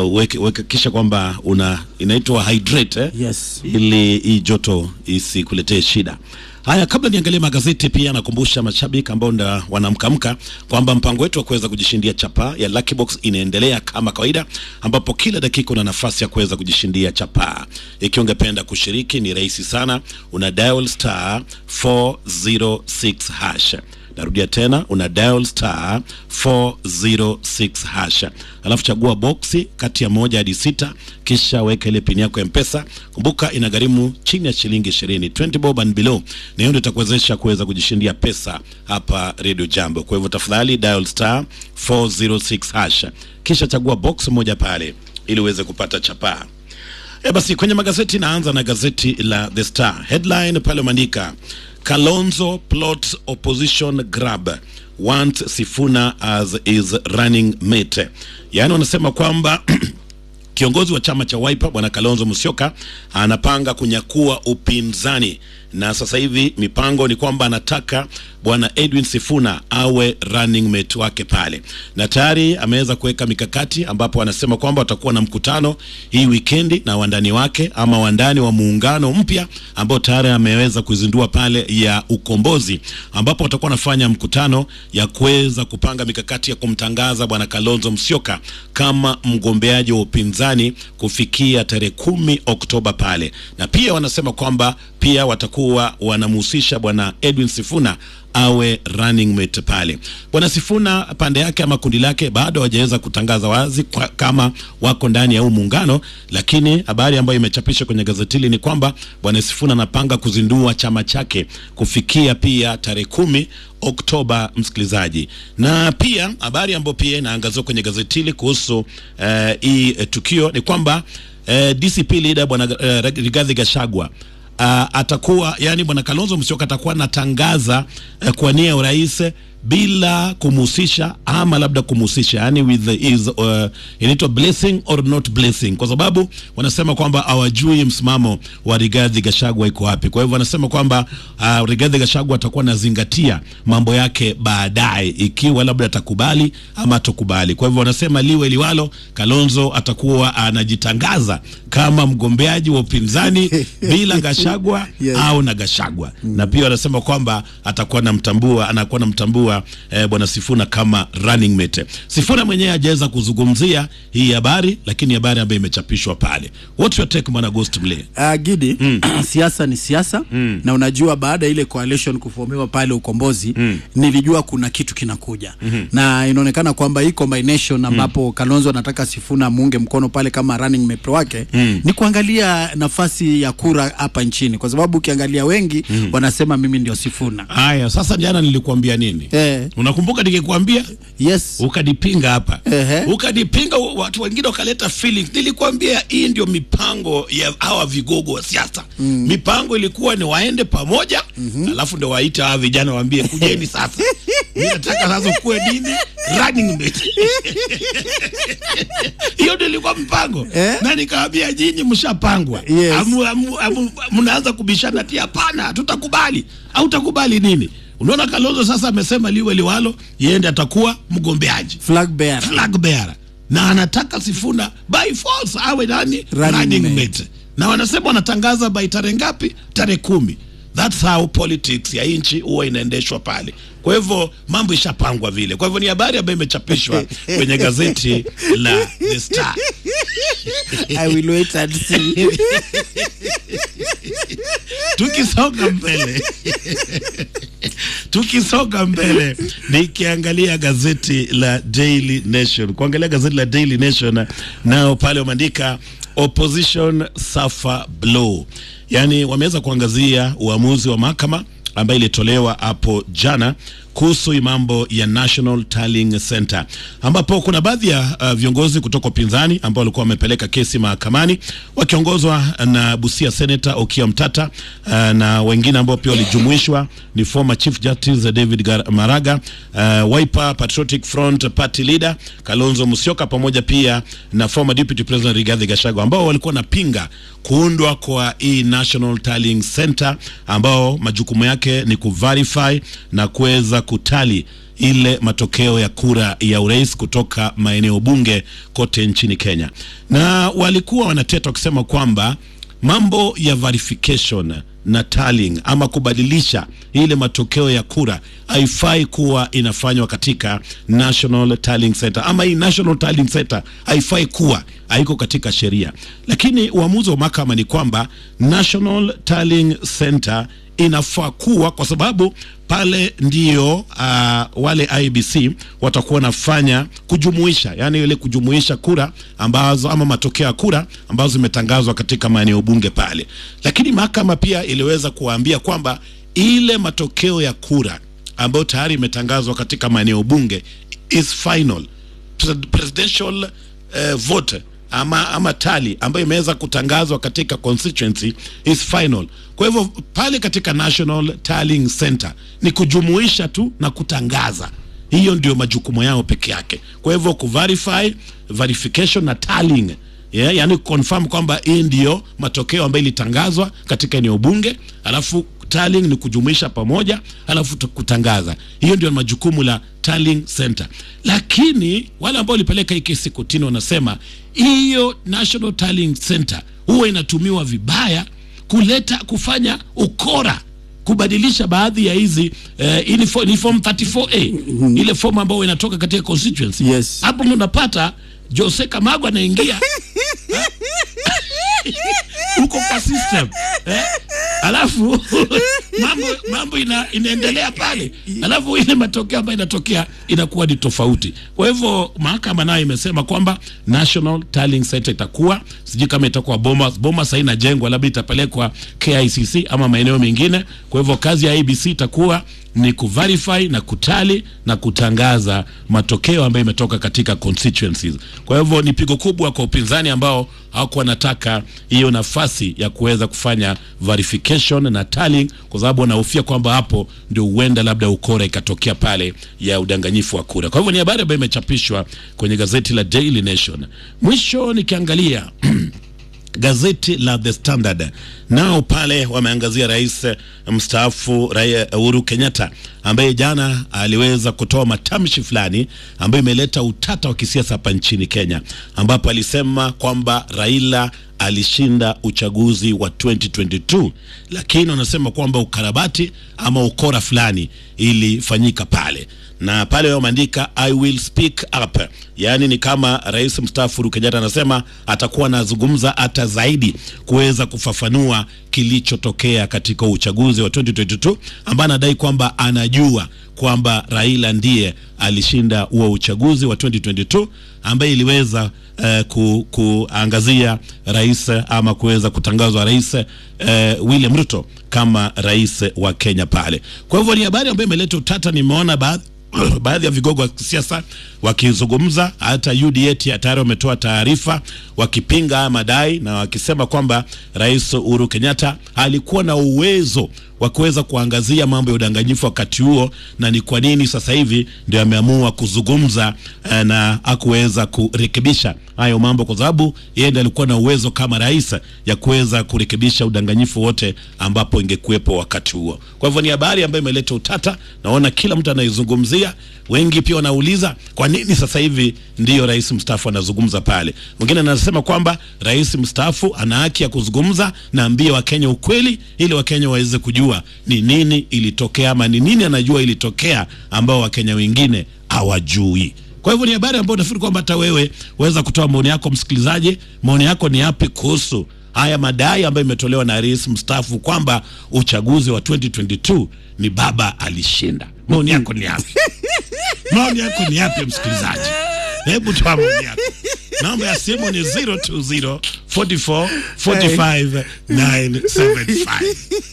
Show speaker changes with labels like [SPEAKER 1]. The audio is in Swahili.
[SPEAKER 1] uh, weke, weke kisha kwamba una inaitwa hydrate eh?
[SPEAKER 2] Yes.
[SPEAKER 1] ili hii joto isikuletee shida. Haya, kabla niangalie magazeti, pia nakumbusha mashabiki ambao nda wanamkamka kwamba mpango wetu wa kuweza kujishindia chapaa ya Lucky Box inaendelea kama kawaida, ambapo kila dakika una nafasi ya kuweza kujishindia chapaa. Ikiwa ungependa kushiriki, ni rahisi sana, una dial star 406 hash narudia tena una dial star 406 hash alafu chagua boksi kati ya moja hadi sita kisha weka ile pini yako ya mpesa kumbuka inagharimu chini ya shilingi 20 20 bob and below na hiyo ndio itakuwezesha kuweza kujishindia pesa hapa radio jambo kwa hivyo tafadhali dial star 406 hash kisha chagua box moja pale ili uweze kupata chapaa E basi kwenye magazeti naanza na gazeti la The Star. Headline pale umeandika Kalonzo plots opposition grab wants Sifuna as is running mate. Yaani wanasema kwamba kiongozi wa chama cha Wiper bwana Kalonzo Musyoka anapanga kunyakua upinzani na sasa hivi mipango ni kwamba anataka bwana Edwin Sifuna awe running mate wake pale, na tayari ameweza kuweka mikakati ambapo anasema kwamba watakuwa na mkutano hii wikendi na wandani wake ama wandani wa muungano mpya ambao tayari ameweza kuzindua pale ya ukombozi, ambapo watakuwa wanafanya mkutano ya kuweza kupanga mikakati ya kumtangaza bwana Kalonzo Musyoka kama mgombeaji wa upinzani kufikia tarehe kumi Oktoba pale, na pia wanasema kwamba pia watakuwa wanamhusisha bwana Edwin Sifuna awe running mate pale. Bwana Sifuna pande yake ama kundi lake bado hawajaweza kutangaza wazi kwa, kama wako ndani ya huu muungano, lakini habari ambayo imechapishwa kwenye gazeti hili ni kwamba bwana Sifuna anapanga kuzindua chama chake kufikia pia tarehe kumi Oktoba, msikilizaji. Na pia habari ambayo pia inaangaziwa kwenye gazeti hili kuhusu eh, hii eh, tukio ni kwamba eh, DCP leader bwana eh, Rigathi Gachagua uh, atakuwa yani bwana Kalonzo Musyoka atakuwa anatangaza uh, kwa nia ya urais bila kumhusisha ama labda kumhusisha yani with the is uh, inaitwa blessing or not blessing, kwa sababu wanasema kwamba hawajui msimamo wa Rigathi Gachagua iko wapi. Kwa hivyo wanasema kwamba uh, Rigathi Gachagua atakuwa anazingatia mambo yake baadaye, ikiwa labda atakubali ama atokubali. Kwa hivyo wanasema liwe liwalo, Kalonzo atakuwa anajitangaza kama mgombeaji wa upinzani bila Gachagua
[SPEAKER 2] Yes.
[SPEAKER 1] au na Gachagua na pia wanasema kwamba atakuwa namtambua anakuwa namtambua eh, bwana Sifuna kama running mate. Sifuna mwenyewe hajaweza kuzungumzia hii habari, lakini habari ambayo imechapishwa pale. What's your take bwana Ghost Mle?
[SPEAKER 2] Uh, Gidi siasa ni siasa na unajua, baada ya ile coalition kufomiwa pale Ukombozi nilijua kuna kitu kinakuja na inaonekana kwamba hii combination ambapo Kalonzo anataka Sifuna muunge mkono pale kama running mate wake ni kuangalia nafasi ya kura hapa nchini, kwa sababu ukiangalia wengi wanasema mimi ndio Sifuna.
[SPEAKER 1] Haya, sasa jana nilikuambia nini?
[SPEAKER 2] Eh.
[SPEAKER 1] Unakumbuka nikikwambia
[SPEAKER 2] Yes.
[SPEAKER 1] ukadipinga hapa
[SPEAKER 2] Ehe.
[SPEAKER 1] ukadipinga, watu wengine wakaleta feelings. Nilikwambia hii ndio mipango ya hawa vigogo wa siasa. Mipango ilikuwa ni waende pamoja, alafu ndio waite hawa vijana waambie kujeni sasa, mimi nataka sasa kuwe nini running mate. Hiyo ndio ilikuwa mpango
[SPEAKER 2] Eh?
[SPEAKER 1] na nikawaambia nyinyi mshapangwa,
[SPEAKER 2] Yes.
[SPEAKER 1] Amu- amu- amu- mnaanza kubishana ati hapana, tutakubali au utakubali nini? Unaona, Kalonzo sasa amesema liwe liwalo, yende atakuwa mgombeaji
[SPEAKER 2] Flag bearer.
[SPEAKER 1] flag bearer na anataka Sifuna by force awe nani
[SPEAKER 2] Running
[SPEAKER 1] running
[SPEAKER 2] mate.
[SPEAKER 1] mate, na wanasema wanatangaza by tarehe ngapi? Tarehe kumi. That's how politics ya nchi huwa inaendeshwa pale. Kwa hivyo mambo ishapangwa vile. Kwa hivyo ni habari ambayo imechapishwa kwenye gazeti la The Star.
[SPEAKER 2] I will wait and see.
[SPEAKER 1] tukisonga mbele tukisonga mbele nikiangalia gazeti la Daily Nation kuangalia gazeti la Daily Nation nao pale wameandika opposition suffer blow yaani wameweza kuangazia uamuzi wa mahakama ambayo ilitolewa hapo jana kuhusu hii mambo ya National Tallying Center ambapo kuna baadhi ya uh, viongozi kutoka upinzani ambao walikuwa wamepeleka kesi mahakamani wakiongozwa na Busia Senator Okiya Mtata uh, na wengine ambao pia walijumuishwa ni former Chief Justice David Gar Maraga, uh, Wiper Patriotic Front Party Leader Kalonzo Musyoka pamoja pia na former Deputy President Rigathi Gachagua ambao walikuwa wanapinga kuundwa kwa hii National Tallying Center ambao majukumu yake ni kuverify na kuweza kutali ile matokeo ya kura ya urais kutoka maeneo bunge kote nchini Kenya, na walikuwa wanateta wakisema kwamba mambo ya verification na tallying ama kubadilisha ile matokeo ya kura haifai kuwa inafanywa katika National Tallying Center, ama hii National Tallying Center haifai kuwa haiko katika sheria, lakini uamuzi wa mahakama ni kwamba National Tallying Center inafaa kuwa kwa sababu pale ndio uh, wale IBC watakuwa wanafanya kujumuisha, yani ile kujumuisha kura ambazo ama matokeo ya kura ambazo zimetangazwa katika maeneo bunge pale, lakini mahakama pia iliweza kuwaambia kwamba ile matokeo ya kura ambayo tayari imetangazwa katika maeneo bunge is final presidential uh, vote ama, ama tali ambayo imeweza kutangazwa katika constituency is final. Kwa hivyo pale katika National Tallying Center ni kujumuisha tu na kutangaza, hiyo ndio majukumu yao peke yake. Kwa hivyo kuverify, verification na tallying Yeah, yani confirm kwamba hii ndio matokeo ambayo ilitangazwa katika eneo bunge, alafu tallying ni kujumuisha pamoja, alafu kutangaza. Hiyo ndio majukumu la tallying center. Lakini wale ambao walipeleka hii kesi kotini wanasema hiyo National Tallying Center huwa inatumiwa vibaya kuleta kufanya ukora kubadilisha baadhi ya hizi uh, ili form 34A ile form ambayo inatoka katika constituency.
[SPEAKER 2] Yes.
[SPEAKER 1] Hapo ndo unapata Jose Kamago anaingia huko kwa system eh? Alafu mambo mambo ina, inaendelea pale, alafu ile matokeo ambayo inatokea inakuwa ni tofauti. Kwa hivyo mahakama nayo imesema kwamba National Tallying Center itakuwa sijui kama itakuwa Bomas. Bomas haina jengwa, labda itapelekwa KICC ama maeneo mengine. Kwa hivyo kazi ya ABC itakuwa ni kuverify na kutali na kutangaza matokeo ambayo imetoka katika constituencies. Kwa hivyo ni pigo kubwa kwa upinzani ambao hawakuwa wanataka hiyo nafasi ya kuweza kufanya verification na tallying, kwa sababu wanahofia kwamba hapo ndio huenda labda ukora ikatokea pale ya udanganyifu wa kura. Kwa hivyo ni habari ambayo imechapishwa kwenye gazeti la Daily Nation. Mwisho nikiangalia gazeti la The Standard nao pale wameangazia rais mstaafu Rai- Uhuru Kenyatta ambaye jana aliweza kutoa matamshi fulani ambayo imeleta utata wa kisiasa hapa nchini Kenya, ambapo alisema kwamba Raila alishinda uchaguzi wa 2022 lakini wanasema kwamba ukarabati ama ukora fulani ilifanyika pale na pale wameandika I will speak up, yaani ni kama rais mstaafu Uhuru Kenyatta anasema atakuwa anazungumza hata zaidi kuweza kufafanua kilichotokea katika uchaguzi wa 2022 ambaye anadai kwamba anajua kwamba Raila ndiye alishinda huo uchaguzi wa 2022 ambaye iliweza eh, ku, kuangazia rais ama kuweza kutangazwa rais eh, William Ruto kama rais wa Kenya pale. Kwa hivyo ni habari ambayo imeleta utata. Nimeona baadhi baadhi ya vigogo wa kisiasa wakizungumza, hata UDA tayari wametoa taarifa wakipinga haya madai na wakisema kwamba Rais Uhuru Kenyatta alikuwa na uwezo wa kuweza kuangazia mambo ya udanganyifu wakati huo, na ni kwa nini sasa hivi ndio ameamua kuzungumza eh, na hakuweza kurekebisha hayo mambo, kwa sababu yeye ndiye alikuwa na uwezo kama rais ya kuweza kurekebisha udanganyifu wote ambapo ingekuwepo wakati huo. Kwa hivyo ni habari ambayo imeleta utata, naona kila mtu anaizungumzia. Wengi pia wanauliza kwa nini sasa hivi ndiyo rais mstaafu anazungumza pale. Mwingine anasema kwamba rais mstaafu ana haki ya kuzungumza na ambie Wakenya ukweli, ili Wakenya waweze kujua ni nini ilitokea ama ni nini anajua ilitokea ambao Wakenya wengine hawajui. Kwa hivyo ni habari ambayo nafikiri kwamba hata wewe waweza kutoa maoni yako. Msikilizaji, maoni yako ni yapi kuhusu haya madai ambayo imetolewa na rais mstaafu kwamba uchaguzi wa 2022 ni baba alishinda? Maoni yako ni yapi? maoni yako ni yapi msikilizaji? Hebu toa maoni yako. Namba ya simu ni 020 44 45 975.